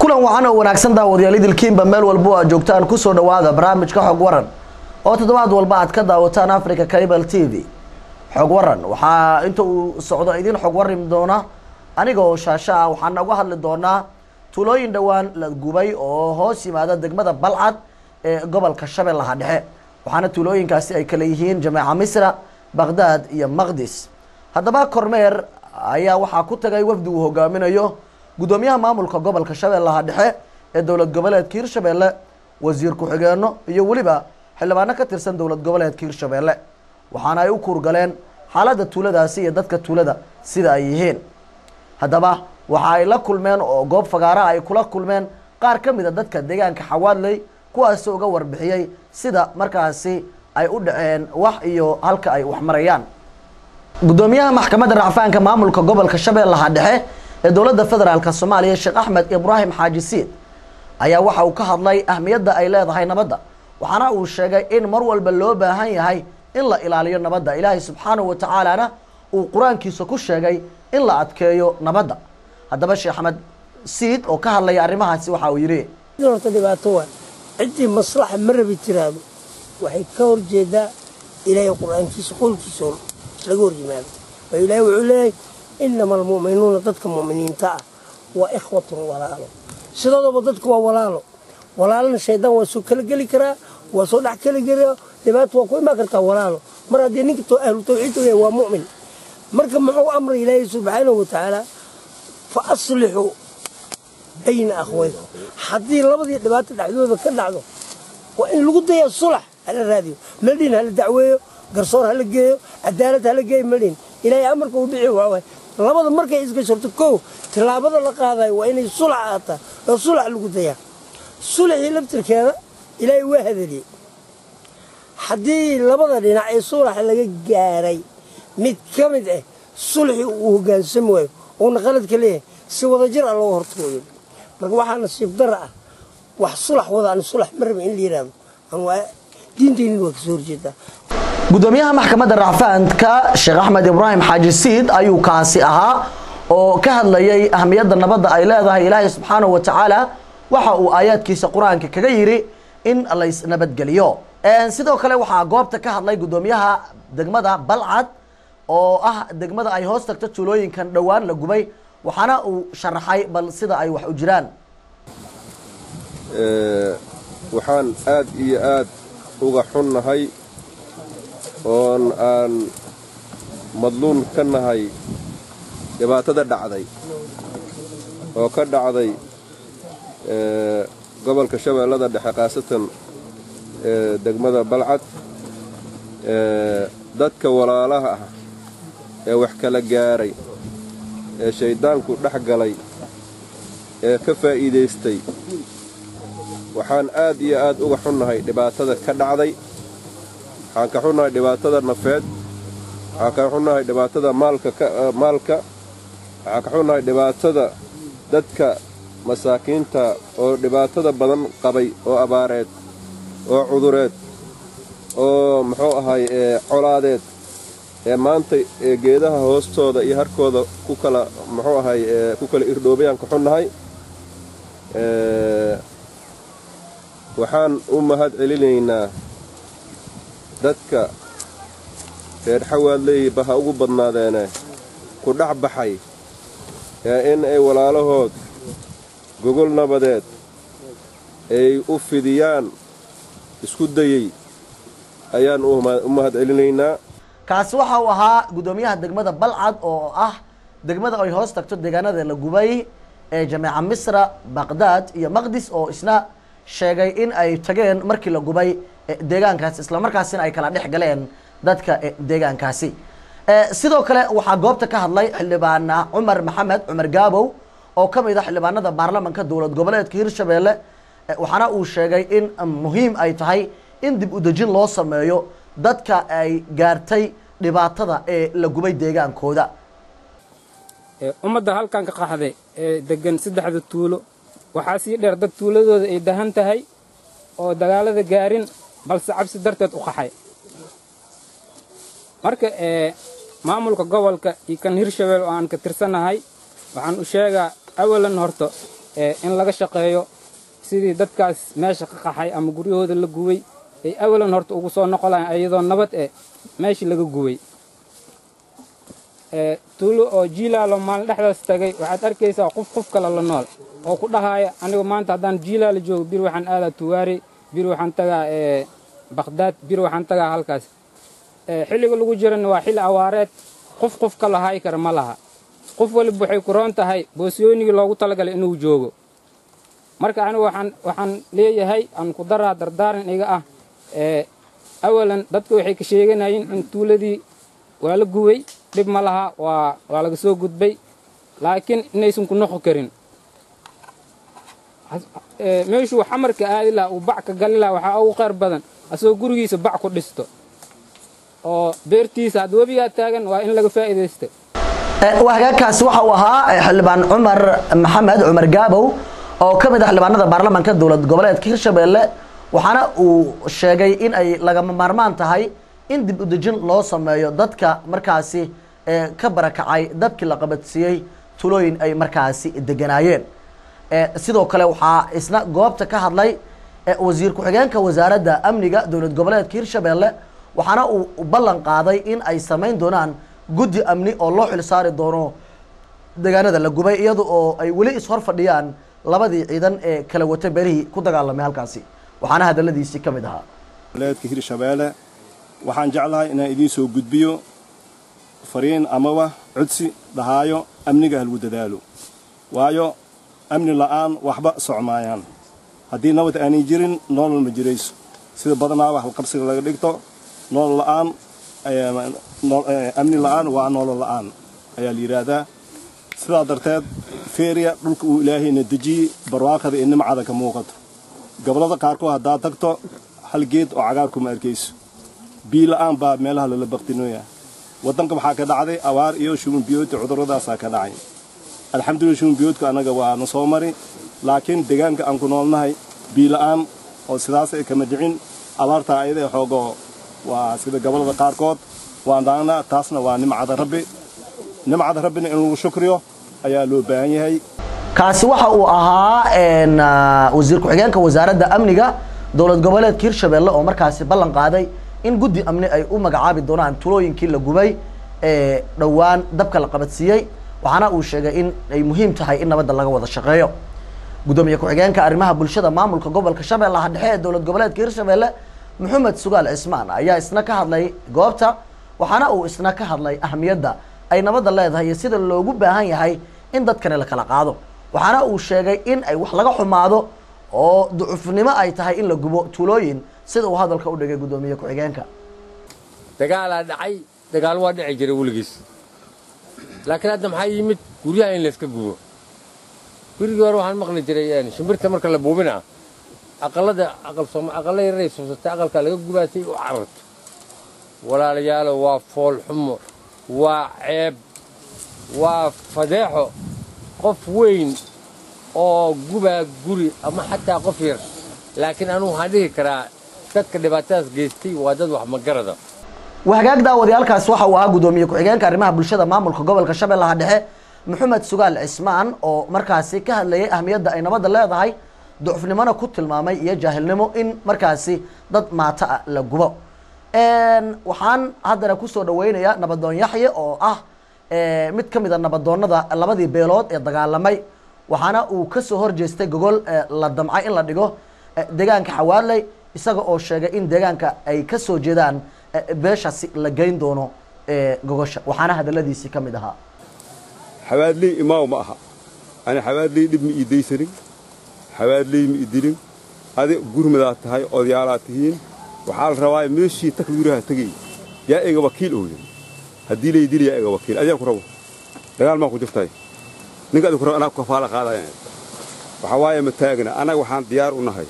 kulan wacan oo wanaagsan daawadayaal idilkiinba meel walbo aad joogtaan kusoo dhawaada barnaamijka xog waran oo toddobaad walba aad ka daawataan africa cable t v xog waran waxaa inta uu socdo idin xog warimi doona aniga oo shaasho ah waxaan uga hadli doonaa tuulooyin dhowaan la gubay oo hoos yimaada degmada balcad ee gobolka shabeellaha dhexe waxaana tuulooyinkaasi ay kale yihiin jameeca misra baqdaad iyo maqdis haddaba kormeer ayaa waxaa ku tagay wafdi uu hogaaminayo guddoomiyaha maamulka gobolka shabeellaha dhexe ee dowlad goboleedka hirshabeelle wasiir ku-xigeenno iyo weliba xildhibaano ka tirsan dowlad goboleedka hirshabeelle waxaana ay u kuurgaleen xaaladda tuuladaasi iyo dadka tuulada sida ay yihiin haddaba waxa ay la kulmeen oo goob fagaara ay kula kulmeen qaar ka mid a dadka deegaanka xawaadley kuwaasi uga warbixiyey sida markaasi ay u dhaceen wax iyo halka ay wax marayaan guddoomiyaha maxkamadda racfaanka maamulka gobolka shabeellaha dhexe ee dowladda federaalk soomaaliya sheekh axmed ibraahim xaaji siid ayaa waxa uu ka hadlay ahmiyadda ay leedahay nabadda waxaana uu sheegay in mar walba loo baahan yahay in la ilaaliyo nabadda ilaahay subxaanahu wa tacaalana uu qur-aankiisa ku sheegay in la adkeeyo nabadda haddaba sheekh axmed siid oo ka hadlaya arrimahaasi waxa uu yidhi horta dhibaato waa ciddii maslaxa ma rabi tiraado waxay ka hor jeedaa ilaahay qur-aankiisa qolkiisa laga hor yimaado oo ilaahay wuxuu leeyahay inama almu'minuuna dadka mu'miniinta ah waa ikhwatun walaalo sidoodaba dadku waa walaalo walaalana shaydaan waa soo kala geli karaa waa soo dhex keli karaa dhibaato waa ku imaan kartaa walaalo mar haddii ninka ahlu tawxiidka yahay waa mu'min marka muxuu amray ilaahay subxaanahu wa tacaala fa aslixuu bayna akhwaykum haddii labadii dhibaato dhexdooda ka dhacdo waa in lagu dayaa sulax hala raadiyo meldhin hala dacweeyo garsoor hala geeyo cadaalad hala geeyo meldhin ilaahay amarka uu dhici waawaay labada markay isgashorto kow tillaabada la qaadayo waa inay sulax aataa oo sulax lagu dayaa sulaxii laftirkeeda ilaahay waa hadeliyey haddii labada dhinac ee sulaxa laga gaaray mid ka mid ah sulxii uu hogaansami waayo uuna qaladka leeyahay si wadajir ah looga hortagooyo marka waxaa nasiib dara ah wax sulax wadaan sulax ma raba in la yidhaahdo diintaynin waa kasoo horjeedaa guddoomiyaha maxkamadda racfaanka sheekh axmed ibraahim xaaji siid ayuu kaasi ahaa oo ka hadlayay ahmiyadda nabadda ay leedahay ilaahay subxaanahu wa tacaala waxa uu aayaadkiisa qur-aanka kaga yidhi in lays nabadgeliyo sidoo kale waxaa goobta ka hadlay guddoomiyaha degmada balcad oo ah degmada ay hoos tagto tuulooyinkan dhowaan la gubay waxaana uu sharaxay bal sida ay wax u jiraan waxaan aad iyo aad uga xunnahay oon aan madluun ka nahay dhibaatada dhacday oo ka dhacday gobolka shabeellada dhexe khaasatan degmada balcad dadka walaalaha ah ee wax kala gaaray ee shayddaanku dhex galay ee ka faa'iidaystay waxaan aad iyo aad uga xunnahay dhibaatada ka dhacday waxaan ka xunnahay dhibaatada nafeed waxaan ka xunnahay dhibaatada maalka waxaan ka xunnahay dhibaatada dadka masaakiinta oo dhibaatada badan qabay oo abaareed oo cudureed oo muxuu ahay colaadeed ee maanta geedaha hoostooda iyo harkooda ku kala muxuu ahay ku kala irdhoobayaan ka xunnahay waxaan u mahad celinaynaa dadka reer xawaadleeyiba ha ugu badnaadeene ku dhex baxay ee in ay walaalahood gogol nabadeed ay u fidiyaan isku dayey ayaan u mahad celinaynaa kaasi waxa uu ahaa guddoomiyaha degmada balcad oo ah degmada ay hoos tagto deegaanada la gubay ee jameeca misra baqdaad iyo maqdis oo isna sheegay in ay tageen markii la gubay deegaankaasi islamarkaasina ay kala dhex galeen dadka deegaankaasi sidoo kale waxaa goobta ka hadlay xildhibaan cumar maxamed cumar gaabow oo ka mid a xildhibaanada baarlamanka dowlad goboleedka hirshabeelle waxaana uu sheegay in muhiim ay tahay in dib udejin loo sameeyo dadka ay gaartay dhibaatada ee la gubay deegaankooda ummadda halkan ka qaxday ee degan saddexda tuulo waxaa sii dheer dad tuuladooda ay dahan tahay oo dagaalada gaarin balse cabsi darteed u qaxay marka maamulka gobolka iyo kan hirshabelle oo aan ka tirsanahay waxaan u sheegaa awalan horto in laga shaqeeyo sidii dadkaas meesha ka qaxay ama guryahooda la guway ay awalan horta ugu soo noqon lahayn iyadoo nabad eh meeshii laga guway tuulo oo jiilaalo maalin dhexdaas tagay waxaad arkaysaa qof qof kale la nool oo ku dhahaaya anigu maanta haddaan jiilaala joogo bir waxaan aadaa tuwaari bir waxaan tagaa bakhdaad bir waxaan tagaa halkaas xilliga lagu jirana waa xilli awaareed qof qof ka lahaay kara ma laha qof waliba waxay ku roon tahay boosyoonigii loogu talagalay inuu joogo marka anigu waxaan waxaan leeyahay aan ku daraa dardaaran iga ah awalan dadka waxay ka sheeganayeen in tuuladii waa la guway dhib ma laha waa waa laga soo gudbay laakiin inaysan ku noqon karin meeshuu xamarka aadi laha uu bac ka gali laha waxaa ugu khayr badan asagoo gurigiisa bac ku dhisto oo beertiisa hadda webigaa taagan waa in laga faa'iidaysta hagaagkaasi waxa uu ahaa xildhibaan cumar maxamed cumar gaabow oo ka mid ah xildhibaanada baarlamaanka dowlad goboleedka hirshabelle waxaana uu sheegay in ay lagama maarmaan tahay in dib u dejin loo sameeyo dadka markaasi ka barakacay dabkii la qabadsiiyey tulooyin ay markaasi deganaayeen sidoo kale waxaa isna goobta ka hadlay wasiir ku-xigeenka wasaaradda amniga dowlad goboleedka hirshabelle waxaana uu ballan qaaday in ay samayn doonaan guddi amni oo loo xil saari doono deegaanada la gubay iyada oo ay weli ishor fadhiyaan labadii ciidan ee kala wata berihii ku dagaalamay halkaasi waxaana hadaladiisii ka mid ahaa goboleedka hirshabeelle waxaan jeclahay inaan idiin soo gudbiyo fariin amaba codsi dhahaayo amniga halgu dadaalo waayo amni la'aan waxba socmaayaan haddii nabad aanay jirin nolol ma jirayso sida badanaaba halqabsiga laga dhigto nolol la'aan amni la'aan waa nolol la'aan ayaa la yidhaahdaa sidaa darteed feeriya dhulka uu ilaahayna dejiyey barwaaqada ee nimcada ka muuqato gobollada qaarkood haddaad tagto hal geed oo cagaar kuma arkayso bii la'aan baa meelaha lala baktinooya waddanka waxaa ka dhacday abaar iyo shumanbiyoodta cudurradaasaa ka dhacay alxamdulillah shumanbiyoodku annaga waa na soo mari laakiin deegaanka aan ku noolnahay bii la'aan oo sidaas ay kama dhicin abaartaa ayada xoogoo waa sida gobollada qaarkood waan dhaanaa taasna waa nimcada rabbi nimcada rabbina in lagu shukriyo ayaa loo baahan yahay kaasi waxa uu ahaa wasiir ku-xigeenka wasaaradda amniga dowlad goboleedka hirshabelle oo markaasi ballan qaaday in guddi amni ay u magacaabi doonaan tulooyinkii la gubay ee dhowaan dabka la qabadsiiyey waxaana uu sheegay in ay muhiim tahay in nabadda laga wada shaqeeyo guddoomiye ku-xigeenka arrimaha bulshada maamulka gobolka shabeellaha dhexe ee dowlad goboleedka hirshabelle maxamed sugaal cismaan ayaa isna ka hadlay goobta waxaana uu isna ka hadlay ahamiyadda ay nabadda leedahay iyo sida loogu baahan yahay in dadkani la kala qaado waxaana uu sheegay in ay wax laga xumaado oo ducufnimo ay tahay in la gubo tuulooyin sida uu hadalka u dhigay guddoomiye ku-xigeenka dagaalaa dhacay dagaal waa dhici jiray weligiis laakiin hadda maxaa yimid guryaha in layska gubo gurigii hore waxaan maqli jiray shimbirta marka la buubina aqalada aqalla yaray suusatay aqalkaa laga gubaatay u cararto walaalayaalo waa fool xumo waa ceeb waa fadeexo qof weyn oo gubaa guri ama xataa qof yar laakiin anugu waxaan dhihi karaa dadka dhibaatadaas geystay waa dad wax magarada wahagaag daawadayaalkaasi waxa uu ahaa guddoomiye ku-xigeenka arrimaha bulshada maamulka gobolka shabeellaha dhexe maxamed sugaal cismaan oo markaasi ka hadlayay ahmiyadda ay nabadda leedahay ducufnimona ku tilmaamay iyo jaahilnimo in markaasi dad maata ah la gubo waxaan haddana kusoo dhaweynayaa nabadoon yaxye oo ah mid ka mid a nabadoonnada labadii beelood ee dagaalamay waxaana uu kasoo horjeestay gogol la damcay in la dhigo deegaanka xawaaley isaga oo sheegay in deegaanka ay kasoo jeedaan beeshaasi la geyn doono gogosha waxaana hadaladiisii ka mid ahaa xawaadley imaaw ma aha ani xawaadley dhib ma ii daysanin xawaadley ma ii dilin adi gurmadaad tahay odayaalaad tihiin waxaa la rabaa meeshii takbiiraha tegay yaa ega wakiil ooya haddii lay dili yaa ega wakiil adigaa ku rabo dagaal maa ku jirtay ninka adi ku rabo anaa ku kafaala qaadaya waxaa waaye ma taagna annaga waxaan diyaar u nahay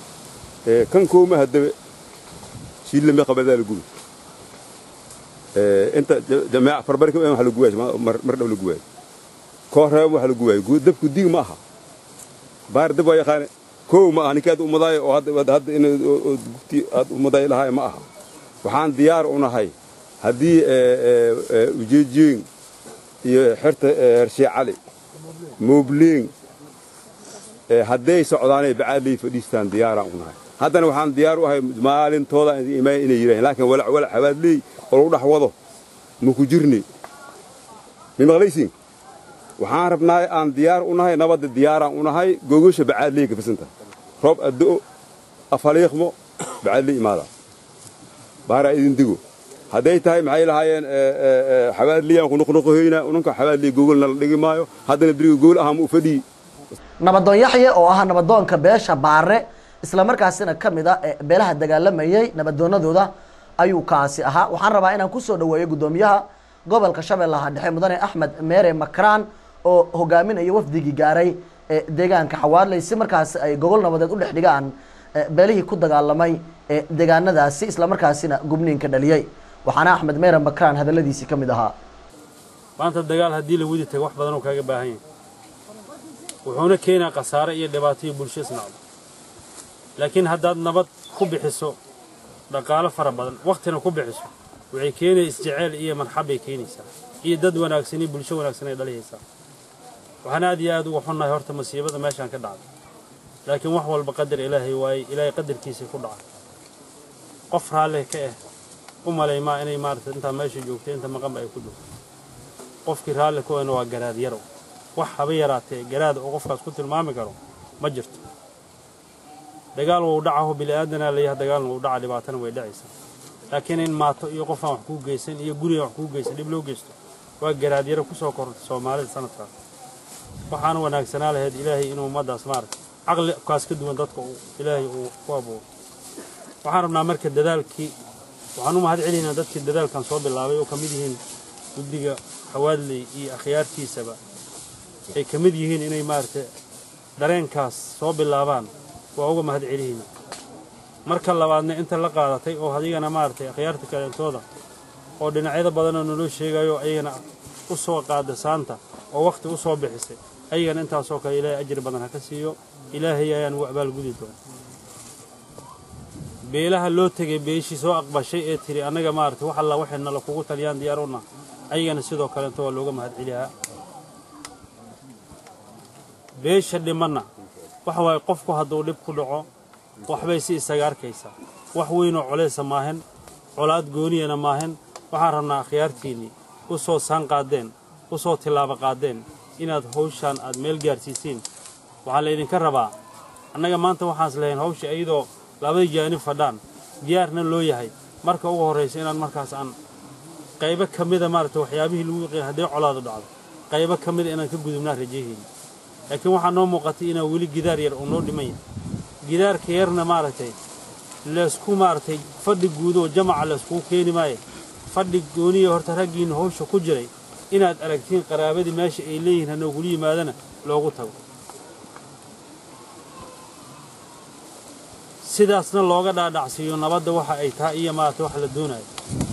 kan kooma haddabe shiillame qabadaa la gubi inta jamaaca farbari kama waxa la guwaay mar dhow la guwaay koo reeba waxa la guwaay dabku dig ma aha baar dab waa yaqaane kow ma aha ninka aad umadaayo oo hadda hadda in gubti aad umaday lahaay ma aha waxaan diyaar u nahay haddii ujeejiin iyo xerta hershee cali moobleen ee hadday socdaanay bacaadley fadhiistaan diyaaraan u nahay haddana waxaan diyaar u ahay maalintooda imaan inay yidhaaheen laakiin walac walac xabaadley oo lagu dhex wado ma ku jirni mi maqlaysiin waxaan rabnaa aan diyaar u nahay nabadda diyaaraan u nahay gogasha bacaadley ka fisanta roob addo'o afaliiqmo bacaadley imaada baaraa idin digo hadday tahay maxay lahaayeen xabaadleyaan ku noqnoqohoyna ununka xabaadley gogolna la dhigi maayo haddana beriga gogol ahaa ma u fadhiyi nabadoon yaxye oo ah nabadoonka beesha baare isla markaasina ka mid a ee beelaha dagaalamayey nabadoonadooda ayuu kaasi ahaa waxaan rabaa inaan kusoo dhaweeyo guddoomiyaha gobolka shabeellaha dhexe mudane axmed meere makraan oo hogaaminaya wafdigii gaaray ee deegaanka xawaadley si markaasi ay gogol nabadeed u dhex dhigaan ee beelihii ku dagaalamay ee deegaanadaasi isla markaasina gubniinka dhaliyey waxaana axmed meere makraan hadalladiisii ka mid ahaa maanta dagaal haddii la wadi tago wax badan oo kaaga baahan yahay wuxuuna keenaa khasaare iyo dhibaato iyo bulsho isnacdo laakiin haddaad nabad ku bixiso dhaqaalo fara badan wakhtina ku bixiso waxay keenaya isjeceyl iyo marxabbay keenaysaa iyo dad wanaagsan iyo bulsho wanaagsan ay dhalihaysaa waxaan aad iyo aad uga xunnahay horta masiibada meeshaan ka dhacday laakiin wax walba qadar ilaahay waaye ilaahay qadarkiisii ku dhaca qof raalli ka ah u malaymaa inay maaragtay intaa meesha joogtay inta maqanba ay ku joogto qofkii raalli ku ahna waa garaad yarow wax haba yaraatee garaada oo qofkaas ku tilmaami karo ma jirto dagaal wuu dhacaho bili'aadanaa layaha dagaalna wuu dhaca dhibaatana way dhacaysaa laakiin in maato iyo qofaan wax kuu geysan iyo gurigaan wax kuu geysan dhib loo geysto waa garaad yaro ku soo kortay soomaalida sanadkaas waxaana wanaagsanaa lahayd ilaahay inuu ummaddaas maaragtay caqli kaas ka duwan dadka uu ilaahay uu ku abuuro waxaan rabnaa marka dadaalkii waxaan u mahad celinaynaa dadkii dadaalkan soo bilaabay oo ka mid yihiin guddiga xawaadley iyo akhyaartiisaba ay ka mid yihiin inay maaragtay dareenkaas soo bilaabaan waa uga mahad celihayna marka labaadna inta la qaadatay oo adigana maaragtay akhyaarta kaleentooda oo dhinacyada badanoo naloo sheegayo ayagana u soo qaada saanta oo wakhti u soo bixisay ayagana intaasoo kale ilaahay ajir badan ha ka siiyo ilaahay ayaan ugu abaalgudi doona beelaha loo tegay beeshii soo aqbashay ee tiri annaga maaragtay wax alla waxay nala kugu taliyaan diyaar u naha ayagana sidoo kaleento waa looga mahad celiyaa beesha dhimanna waxa waaye qofku hadduu dhib ku dhaco waxbay si isaga arkaysaa wax weynoo colaysa maahan colaad gooniyana maahan waxaan rabnaa akhyaartiinnii u soo saan qaadeen u soo tillaabo qaadeen inaad hawshaan aad meel gaarsiisiin waxaa laydinka rabaa annaga maanta waxaans lahayn hawsha iyadoo labadii jaanib fadhaan diyaarna loo yahay marka ugu horraysa inaan markaas aan qaybo ka mida maaragtay waxyaabihii lagu yaqiin hadday colaadu dhacdo qaybo ka mida inaan ka gudubnaa rajayhayna laakiin waxaa noo muuqatay inaa weli gidaar yar uu noo dhiman yahay gidaarka yarna maaragtay laysku maaragtay fadhi guud oo jamaca layskugu keeni maayo fadhi gooniya horta raggiinna hawsha ku jiray inaad aragtiin qaraabadii meesha ay leeyihiin hanoogula yimaadana loogu tago sidaasna looga dhaadhacsiiyo nabadda waxa ay tahay iyo maaragtay wax la doonayo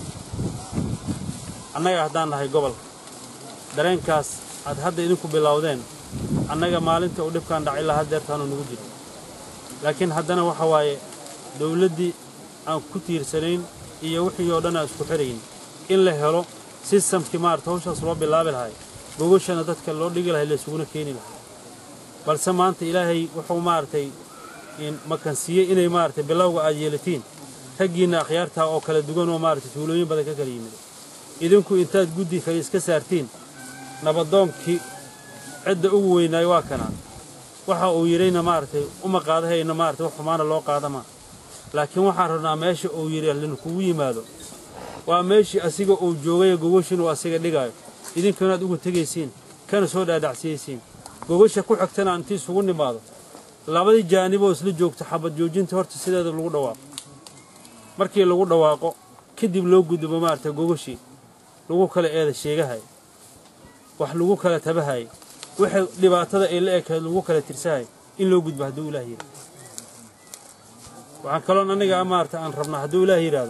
annaga haddaan nahay gobolka dareenkaas aad hadda idinku bilowdeen annaga maalinta uu dhibkaan dhacay lahaa deertaanu nagu jiro laakiin haddana waxa waaye dawladdii aan ku tiirsanayn iyo wixii oo dhan aan isku xirayn in la helo sistamkii maarata hawshaas loo bilaabi lahay gogashana dadka loo dhigi lahay laysuguna keeni lahay balse maanta ilaahay wuxuu maaragtay makansiiyey inay maaragtay bilowga aad yeelatiin raggiinna akhyaartaa oo kala duwan oo maaragtay tuulooyin badan ka kala yimid idinku intaad guddi kale iska saartiin nabadoonkii cidda ugu weynaayo waa kanaa waxa uu yidhayna maaragtay uma qaadahayna maaragtay wax xumaana loo qaadama laakiin waxaan rabnaa meesha uu yidhi linkugu yimaado waa meeshii asiga uu joogaya gogashin uu asiga dhigaayo idinkanaad uga tegaysiin kana soo dhaadhacsiyaysiin gogasha ku xigtana inti isugu nimaado labadii jaaniboo isla joogta xabad joojinta horta sideeda lagu dhawaaqo markii lagu dhawaaqo kadib loo gudbo maaragtay gogashii lagu kala eeda sheegahay wax lagu kala tabahay waxay dhibaatada ay la ekayd lagu kala tirsahay in loo gudbo hadduu ilaah yidhahdo waxaan kaloon anniga maarata aan rabnaa hadduu ilaah yidhaahdo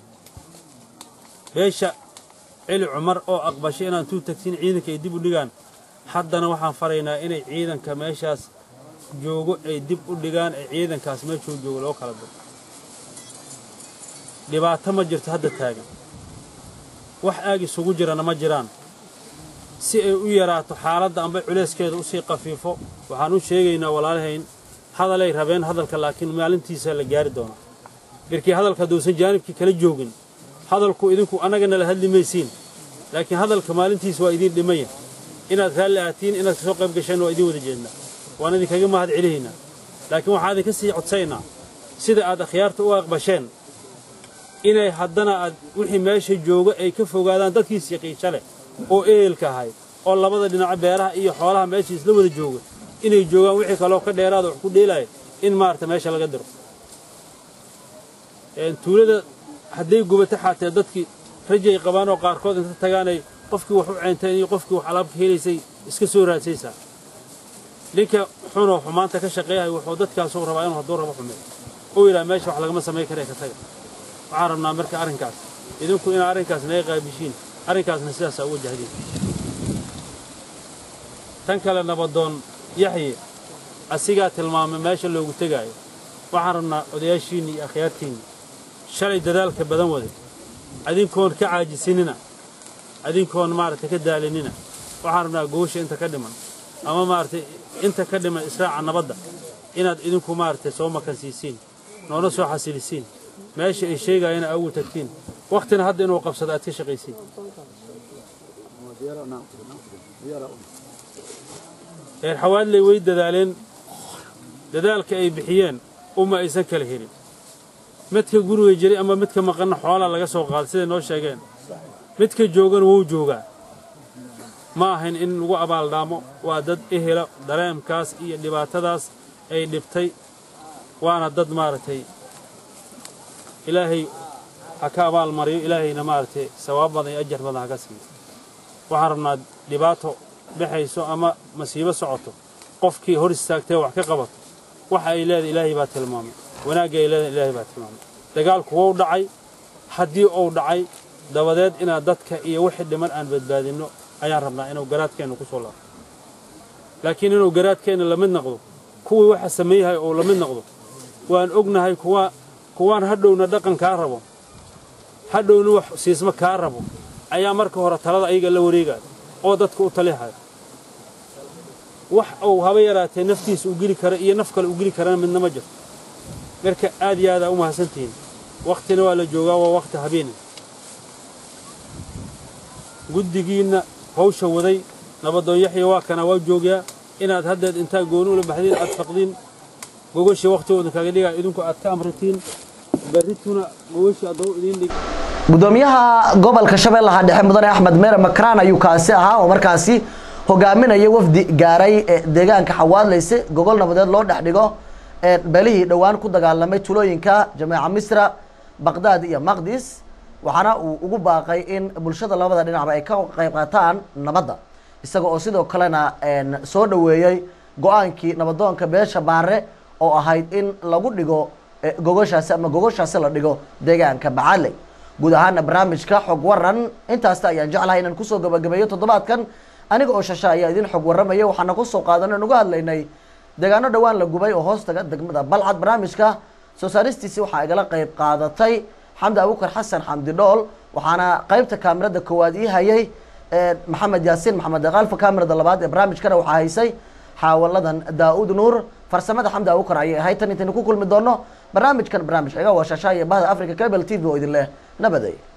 beesha celi cumar oo aqbashay inaan tuu tagsin ciidanka ay dib u dhigaan haddana waxaan faraynaa inay ciidanka meeshaas joogo ay dib u dhigaan ee ciidankaas meeshuu joogo loo kala diro dhibaato ma jirto hadda taagan wax aag isugu jirana ma jiraan si ay u yaraato xaaladda amba culeyskeeda usii qafiifo waxaan u sheegaynaa walaalahayn hadalay rabeen hadalka laakiin maalintiisa la gaari doonaa markii hadalka hadduusan jaanibkii kala joogin hadalku idinku annagana la hadli maysiin laakiin hadalka maalintiisa waa idiin dhimaya inaad raalli aatiin inaad kasoo qayb gasheen waa idiin wada jeednaa waan idinkaga mahad celihaynaa laakiin waxaan idinka sii codsaynaa sida aad akhyaarta u aqbasheen inay haddana aad wixii meesha jooga ay ka fogaadaan dadkiis yaqiinsha leh oo ehelka ahay oo labada dhinaca beeraha iyo xoolaha meesha isla wada jooga inay joogaan wixii kaloo ka dheeraada wax ku dheelaya in maarata meesha laga diro tuulada hadday gubato xaatee dadkii rajay qabaan oo qaarkood inta tagaanay qofkii wax u ceenteen iyo qofkii wax alaabka helaysay iska soo raadsaysaa ninka xunoo xumaanta ka shaqeeyahay wuxuu dadkaasuu rabaa inuu hadduu rabo xumeeyo uu yidhaha meesha wax lagama samayn karee ka taga waxaan rabnaa marka arrinkaas idinku inaa arrinkaas naga qaabishiin arrinkaasna sidaasaa u wajahdiin tan kale nabadoon yaxye asigaa tilmaamay meesha loogu tegaayo waxaan rabnaa odayaashiinni iyo akhyaartiinni shalay dadaalka badan wade adinkoon ka caajisinina adinkoon maaragtay ka daalinina waxaan rabnaa goosha inta ka dhiman ama maaragtay inta ka dhiman israaca nabadda inaad idinku maaragtay soo makansiisiin noona soo xasilisiin meesha ay sheegayana aa ugu tagtiin wakhtina hadda inuu qabsado aad ka shaqaysiin reer xawaadley way dadaaleen dadaalka ay bixiyeen uma aysan kala helin midka guriga jiray ama midka maqanna xoolaa laga soo qaaday siday noo sheegeen midka joogana wuu joogaa ma ahayn in lagu abaaldhaamo waa dad ehela dareemkaas iyo dhibaatadaas ay dhibtay waana dad maaragtay ilaahay ha ka abaalmariyo ilaahayna maaragtay sawaab badan iyo ajar badan ha ka siiyo waxaan rabnaa dhibaato dhexayso ama masiibo socoto qofkii hor istaagtee wax ka qabato waxa ay leedahay ilaahay baa tilmaamay wanaagga ay leedahay ilaahay baa tilmaamay dagaalku wou dhacay haddii uu dhacay dabadeed inaad dadka iyo wixii dhiman aan badbaadinno ayaan rabnaa inuu garaadkeenna ku soo laabto laakiin inuu garaadkeenna la mid noqdo kuwii waxa sameeyahay uu la mid noqdo waan ognahay kuwa kuwaan hadhowna dhaqan kaa rabo hadhowna wax siisma kaa rabo ayaa marka hore talada ayaga la wareegaya oo dadka u talihaya wax uu haba yaraatee naftiisa u geli kara iyo naf kale u geli karana midna ma jirto marka aad iyo aadaa u mahadsantihiin wakhtina waa la joogaa waa wakhti habeene guddigiinna hawsha waday nabadoon yaxya waa kana waa joogaa inaad haddeed intaa gooni ula baxdiin aad faqdiin gogashii wakhtigooda kaga dhigaa idinku aad ka amratiin berrituna gogashii addoo idiin dhig gudoomiyaha gobolka shabeellaha dhexe mudane axmed meere makraan ayuu kaasi ahaa oo markaasi hogaaminaya wafdi gaaray ee deegaanka xawaadlayse gogol nabadeed loo dhex dhigo ee beelihii dhowaan ku dagaalamay tulooyinka jameeca misra baqdaad iyo maqdis waxaana uu ugu baaqay in bulshada labada dhinacba ay ka qayb qaataan nabadda isaga oo sidoo kalena soo dhoweeyey go-aankii nabadoonka beesha baare oo ahayd in lagu dhigo gogoshaasi ama gogoshaasi la dhigo deegaanka bacadley guud ahaana barnaamijka xog waran intaasta ayaan jeclahay inaan kusoo gabagabeeyo toddobaadkan aniga oo shasha ayaa idin xog warramaya waxaana kusoo qaadan aan uga hadlaynay deegaano dhowaan la gubay oo hoostaga degmada balcad barnaamijka soo saaristiisi waxaa igala qayb qaadatay xamdi abukar xasan xamdi dhool waxaana qaybta kaamirada koowaad ii hayay maxamed yaasiin maxamed aqaalfa kaamirada labaad ee barnaamijkana waxaa haysay xaawaladan daa-uud nuur farsamada xamdi abukar ayay ahayd tan intaynu ku kulmi doono barnaamijkan barnaamij xiga waa shasha iyo bahda africa cable t v oo idin leh nabaday